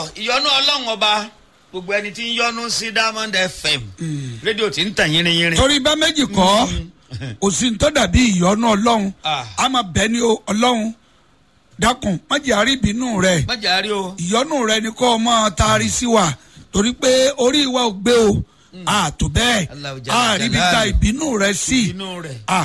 ìyọnu ọlọ́run ọba gbogbo ẹni tí ń yọnu sí diamond fm rédíò tí ń tàn yínrín yínrín. torí bá méjì kọ́ òsì ń tọ́ dàbí ìyọnu ọlọ́run Ah. a máa bẹ̀ ní o ọlọ́run dákun má jẹ́ àrí ìbínú rẹ̀ májà rí o. ìyọnu rẹ̀ ni kò máa taari sí wa torí pé orí wa ò gbé o a tó bẹ́ẹ̀ Allahu jalla a rí bí ta jalaluhu. ìbínú rẹ̀ sí inú rẹ̀. a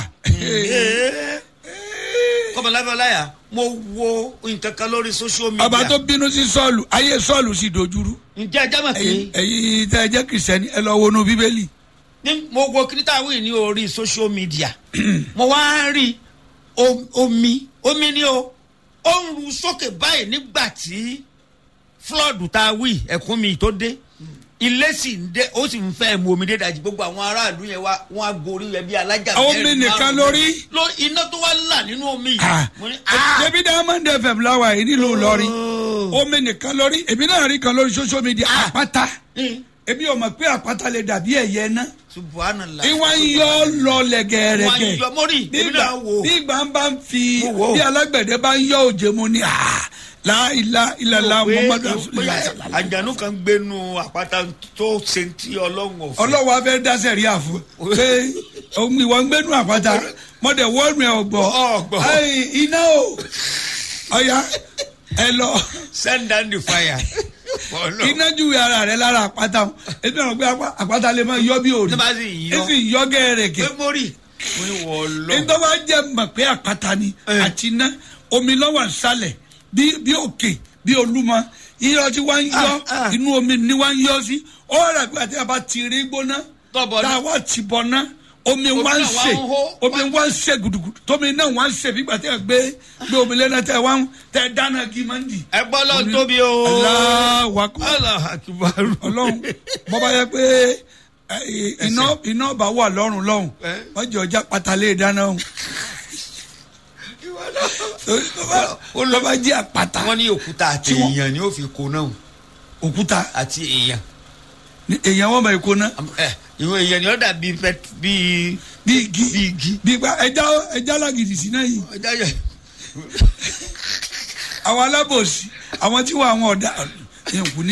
kọ́mọláfẹ́ ọláyà mo wo nǹkan kan lórí social media. ọba tó bínú sí sọ́ọ̀lù ayé sọ́ọ̀lù sì dojúrú ǹjẹ́ ẹ jámọ̀ pé ẹ̀yin ẹ̀yin tẹ́ ẹ jẹ́ kìrìsìtẹ́nì ẹ lọ wọnú bíbélì ní mo wo kírítàwì ní orí social media mo wá ń rí o- omi omi ni o ó ń ru sókè báyìí nígbà tí flood tá a wí ẹ̀kún mi tó dé ilé sì ń dé ó sì ń fẹ́ mu omi dé dàjí gbogbo àwọn aráàlú yẹn wá wọn á gorí yẹn bí alájà Omi mẹ́rin nìkan márùn-ún. lórí? ló iná tó wá là nínú omi yìí Ah. mo ní ah ṣebí diamond fm láwa yìí nílùú Ìlọrin omi nìkan lórí èmi náà rí kan lórí social media àpáta Mm. èmi ò mọ̀ pé àpáta lè dàbí ẹ̀yẹ náà subhanallah ìwọ̀n ń yọ lọlẹ̀ gẹ̀ẹ́rẹ́gẹ̀ Wọ́n ń yọ- mo rí, èmi náà wò. bí ìgbà ń bá ń fi Mo wò. bí alágbẹ̀dẹ bá ń yọ òjò mu ni láìla ìlàlá muhammadu rasulillah sallallahu alaihi àjànú kan gbénu àpáta tó ṣe ti ọlọ́run ọ̀fẹ́. ọlọ́wọ́ afẹ́ dáṣẹ̀ rí àfọ pé òun ìwọ̀n ń gbẹ́nu àpáta mọ̀dẹ̀ wọ́ọ̀nù ẹ̀ ọ̀gbọ̀ Ọ̀gbọ̀. Ai, iná o ọ̀ya ẹ lọ send down the fire. Ọlọ́run. iná júwe ara rẹ lára àpáta o ebi àwọn pé apá- àpáta lè máa yọ bí òrì Ní bá sì yọ. ẹ sì yọ gẹ́rẹ́gẹ́ pé mo rí mo ní wọ́n lọ. nítorí wàá jẹ́ mọ̀ pé àpáta ni Eh. àti iná omi lọ́wọ́ nsàlẹ̀ bí bí òkè bí olúmọ iyọ̀ tí wọ́n ń yọ Ah, ah. inú omi ni wọ́n ń yọ sí ó rà pé àti àbá ti rí gbóná Tọ́bọ̀ tá a náà. wá ti bọ̀ ná omi Omi wá ń náà wá sè ń hó. omi wá ń sè gudugudu tómi náà wá ń sè bí gbàtẹ́ gbé gbé omi lẹ́nà tẹ́ wá ń tẹ́ dáná kí máa ń dì. ẹ gbọ́ lọ tóbi o. Allahu Akbar Allahu Akbar. ọlọ́run bọ́bá yẹ pé ẹ, iná iná bá wà lọ́rùn lọ́hùn Eh. wọ́n jọ ọjà pátálẹ̀ dáná hùn lọ́ba jẹ́ àpáta wọ́n ní òkúta àti Tí wọ́n- èèyàn ni ó fi kó náà òkúta àti èèyàn. ní- èèyàn wọn bá yẹ kó ná ẹ ìwọ èèyàn ni ó dàbí fẹ bíi bí igi bí igi. bí gba ẹja ẹja lágìdì sí náà yìí ọjà yẹ. àwọn alábòsí àwọn tí wọn àwọn ọ̀dà ẹ̀kú ní